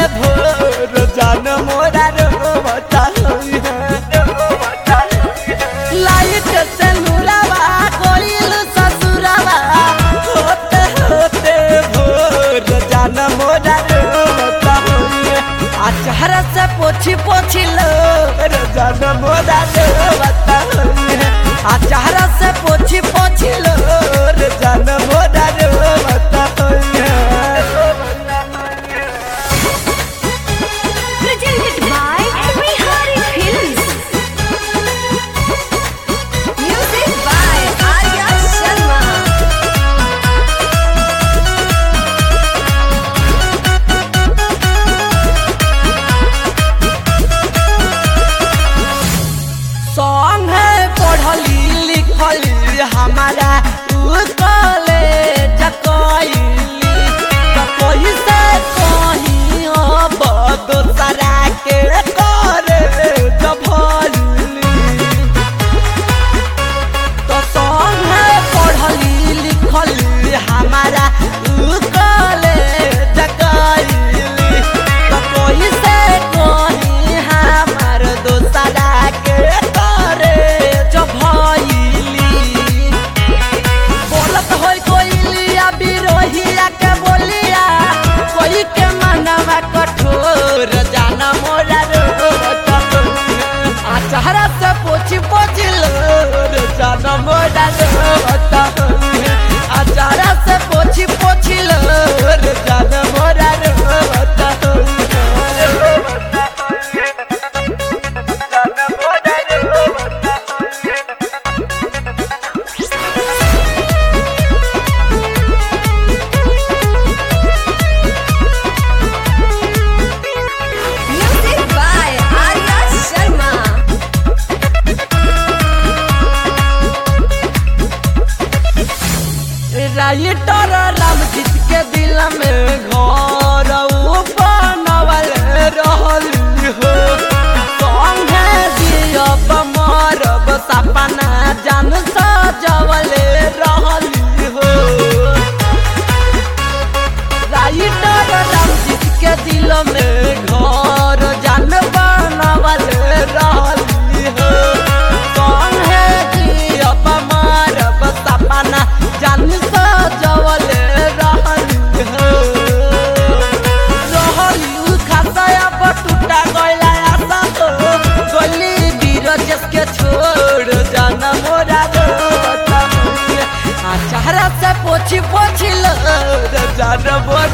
भोर जान मोरा रोवता लाइट से नूरावा कोइल ससुरावा होते होते भोर जान मोरा रोवता अचहरा से पोछी पोछी लो जान मोरा रोवता अचहरा से पोछी पोछी लो जान मोरा रोवता Presented by Bihari Films. Music by Arya Sharma. Song है पढ़ली लिखली हमारा उसकले जकैली तो कोई से कहीं अब दोसरा के करे जभली तो सॉन्ग है पढ़ली लिखली हमारा उसकले जकैली तो कोई से कहीं हमार दोसरा के करे जभली बोलत होई कोइलिया बिरोहिया के बोलिया कोई के मनवा कठोर जाना मोरा रोट आचारा से पोछी पोछी लो जाना मोरा रोट आचारा से पोछी पोछी लो जाना मोरा रोट Music by Arya Sharma. Writer Ramjeet के दिल में घर उ बनवल रहली हो संगे दियब मरब सपना जान सजवल रहली हो राइटर रामजीत के दिल में घर जान बनवल रहली हो संगे दियब मरब सपना जान सजवल रहली हो रहली उ खसया बटुटा गइला आशा हो गली बीरजस के छोड़ जाना मोरा रोता आ चेहरा से पोछी पोछी लो जाना मोरा